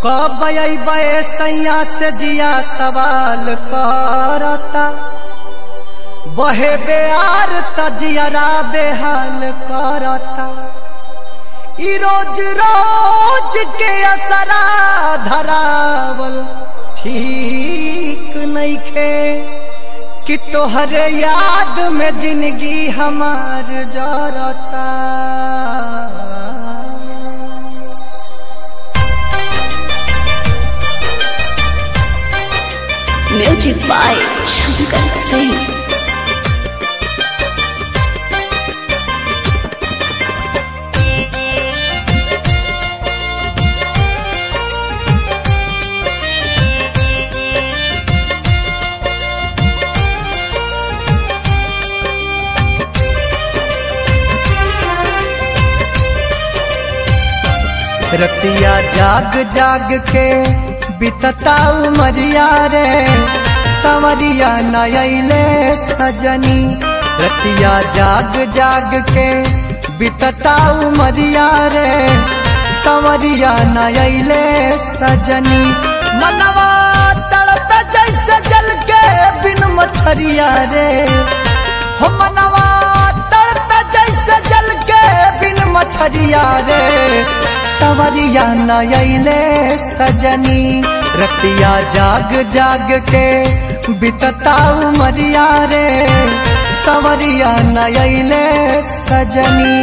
कब अबे सैया से जिया सवाल करता बहे बेआर तजियरा बेहाल करता ई रोज रोज के असरा धरावल ठीक नइखे कि तोहरे याद में जिंदगी हमार जरता म्यूजिक बाय शंकर सिंह रतिया जाग जाग के बितता उमरिया रे सवरिया नयले सजनी रतिया जाग जाग के बितता उमरिया रे सवरिया नयले सजनी मनवा तड़प जैसे जल के बिन मछरिया रे हो मनवा तड़प जैसे जल के बिन मछरिया रे सवरिया नयले सजनी रतिया जाग जाग के बितता उमरिया रे सवरिया नयले सजनी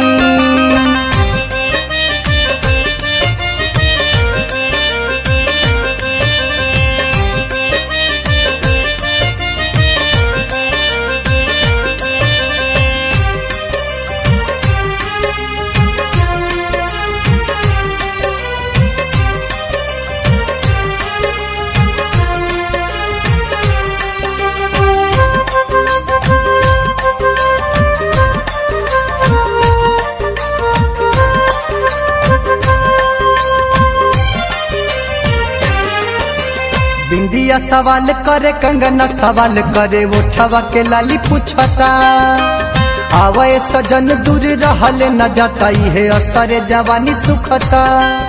बिंदिया सवाल करे कंगना सवाल करे उठवा के लाली पूछता आवे सजन दूर रहले न जाता है असरे जवानी सुखता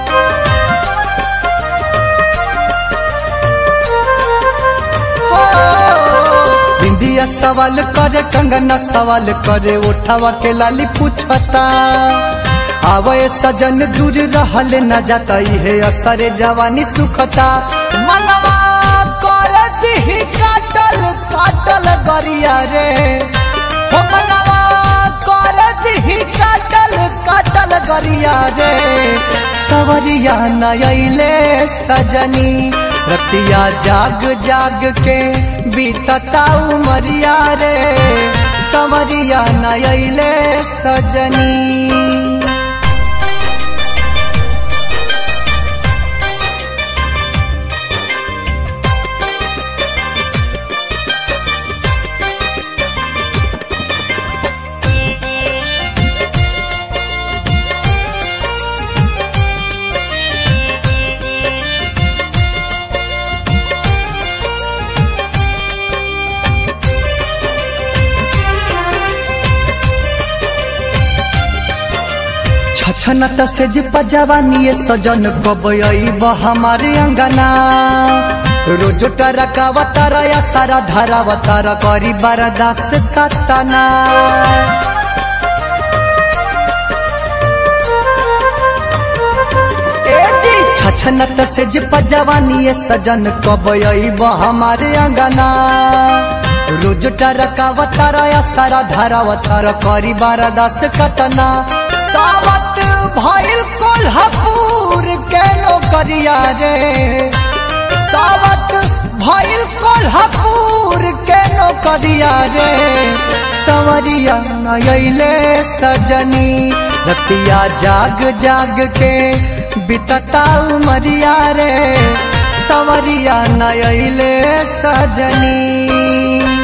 हो, बिंदिया सवाल करे कंगना सवाल करे उठवा के लाली पूछता आवे सजन दूर रहले न जाता है असरे जवानी सुखता मनवा कर दिही काटल काटल गरिया रे हो मनवा कर दिही काटल काटल गरिया रे सवरिया नयले सजनी रतिया जाग जाग के बीतता उमरिया रे सवरिया नयले सजनी छछनत से जिप जवानी सजन कब हमारे अंगना रोज टरकावतार या सारा धारावतार करी बरदास कतना ए जी छछनत से जिप जवानी सजन कब हमारे अंगना रोज टरकावतार या सारा धारावतार करी बरदास कतना सावत भइल कोल्हापुर के नौकरिया रे सावत भइल कोल्हापुर के नौकरिया रे सवरिया नयले सजनी रतिया जाग जाग के बितता उमरिया रे सवरिया नयले सजनी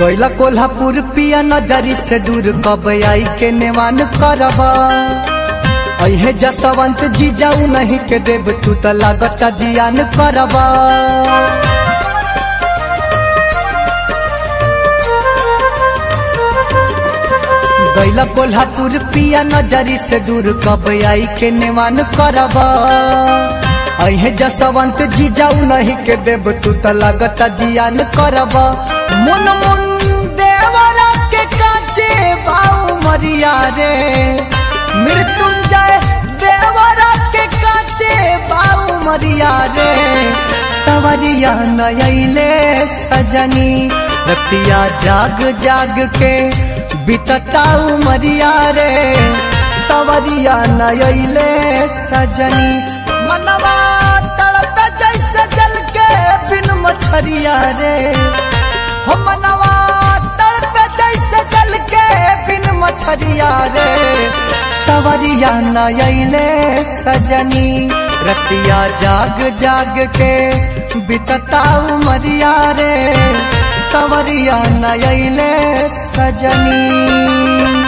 गैला कोल्हापुर पिया नजरी से दूर कब आई के नेवान करब अहे जसवंत जी जाऊ नहीं के देव तू त लागता जियान करब गैला कोल्हापुर पिया नजरी से दूर कब आई के नेवान करब अहे जसवंत जी जाऊ नहीं के देव तू त लागता जियान करब मुन मुन देवरा के काचे बाऊ मरिया रे मृत्युंजय देवरा के काचे बाऊ मरिया रे सवरिया नयले सजनी रतिया जाग जाग के बितता उमरिया रे सवरिया नयले सजनी मनवा तड़प जैसे जल के बिन मछरिया रे हो मनवा तड़प जैसे जल के बिन मछरिया रे सवरिया नयले सजनी रतिया जाग जाग के बितता उमरिया रे सवरिया नयले सजनी